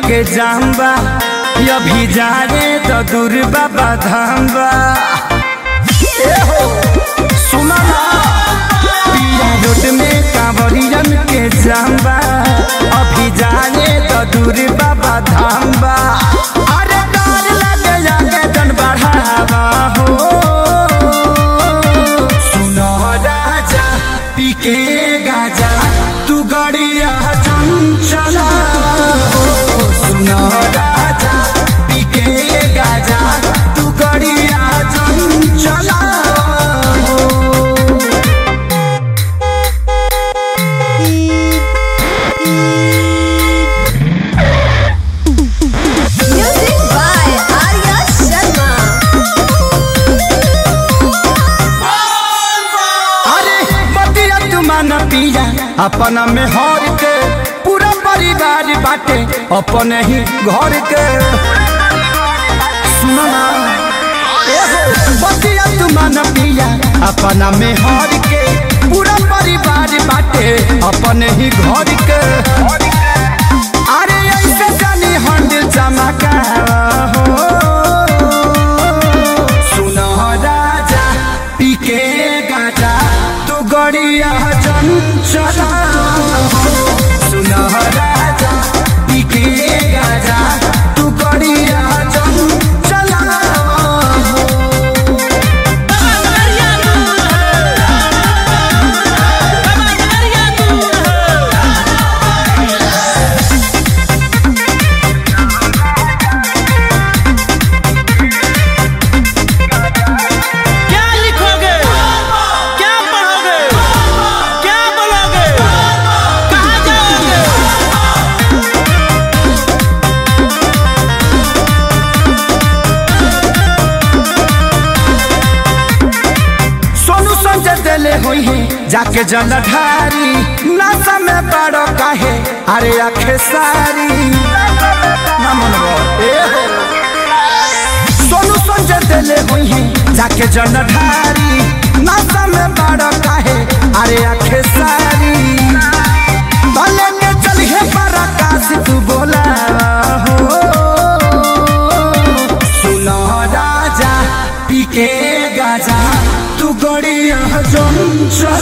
के जाम्बा अभी जा रे तो दूर बाबा धाम्बा ए हो सुना ना पिया रोड में कांवरियन के जाम्बा अभी जा रे तो दूर बाबा धाम्बा अरे डर लगे जाके जन बढ़ावा हो सुनो राजा पी के गाजा तू गड़िया चंचला हो सुनो राजा पी के गाजा तू गड़िया चंचला हो Music by Arya Sharma. अरे बतिया तुमान पिया अपना में हर के पूरा परिवार बाटे अपने ही घर के सुनो ना ए हो बतिया तुमान पिया अपना में हर के पूरा परिवार बाटे अपने ही घर के अरे ऐसे जानी हंड चमका हो सुनो राजा पीके गाजा तू गड़िया चंचला सुनो राजा पीके गाजा तू गड़िया चंचला क्या लिखोगे क्या पढ़ोगे क्या बोलोगे कहाँ जाओगे सोनू संजय दिले हुई है जाके जलधारी नशा में बड़ो काहे अरे आखे सारी ना मनवा, ए हो। सोनू संजय दिले हुई है जाके जलधारी नशा में बड़ो काहे अरे आखे सारी भले के चलिए पराकाश तू बोला हो सुनो राजा पीके गाजा तू गड़िया चंचला